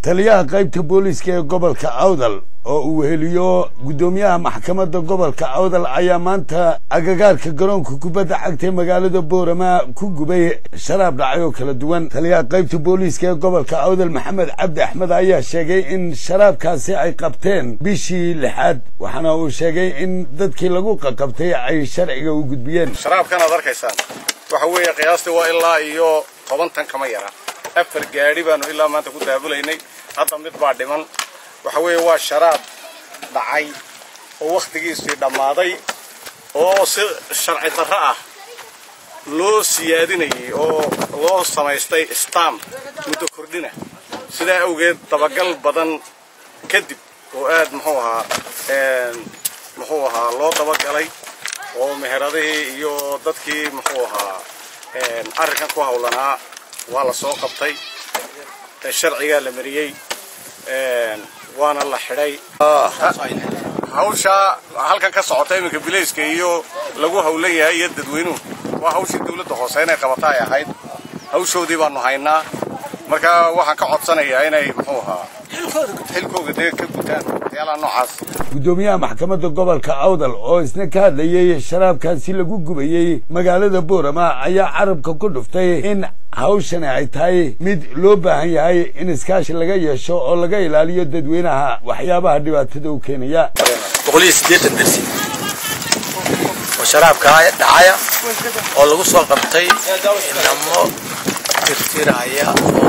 taliyaha qaybta booliiska ee gobolka awdal oo uu weheliyo guddoomiyaha maxkamadda gobolka awdal ayaa maanta agagaarka garoonka kubadda cagtay magaalada boorama ku gubay sharaab dhacay oo kala duwan taliyaha qaybta booliiska ee gobolka awdal maxamed cabdi axmed ayaa sheegay in sharaabkaasi ay qabteen bishii lixaad waxaana uu sheegay in dadkii lagu qaqabtay ay sharciga u gudbiyeen sharaabkan aad arkaysaan waxa weeye qiyaastii waa ilaa iyo toban tan kama yara afar gaadhi baanu ilaa maanta ku daabulaynay hadda mid baa dhiman waxa weeye waa sharaab dhacay oo wakhtigiisii dhammaaday oo si sharci darro ah loo siyaadinayay oo loo samaystay stam muddo kordhina sidaa awgeed dabagal badan kadib oo aad muxuu ahaa muxuu ahaa loo dabagalay oo meheradihii iyo dadkii muxuu ahaa arrinkan ku hawlanaa waa la soo qabtay sharcigaa la mariyey waana la xidhay hawshaa halkan ka socota iminka bilayska iyo lagu hawlan yahay iyo dadweynuhu waa hawshii dawladda hoose inay qabata ay ahayd hawshoodii baanu haynaa marka waxaan ka codsanayaa inay muxuu ahaa xilkooga dee ka gutaan waxyaalaha noocaas guddoomiyaha maxkamadda gobolka awdal oo isna ka hadlayey sharaabkaasi lagu gubayey magaalada boorama ayaa carabka ku dhuftay in hawshani ay tahay mid loo baahan yahay in iskaashi laga yeesho oo laga ilaaliyo dadweynaha waxyaabaha dhibaatada u keenaya boqoliyo siddeetan dersi oo sharaabkaa dhacaya oo lagu soo qabtay inamo tirtiraya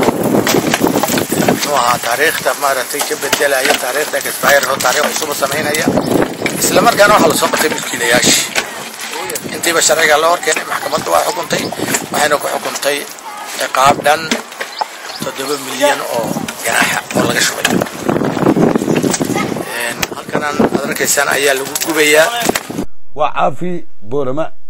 muxuu ahaa taariikhda maaragtay ka bedelaya taariikhda expire oo taariikh cusuba samaynaya isla markaana waxaa lasoo qabtay milkiilayaashii intiiba sharciga la horkeenay maxkamadda waa xukuntay waxayna ku xukuntay ciqaab dhan toddoba milyan oo ganaaxa oo laga shubay halkanan aad arkaysaan ayaa lagu gubayaa waa caafi boorama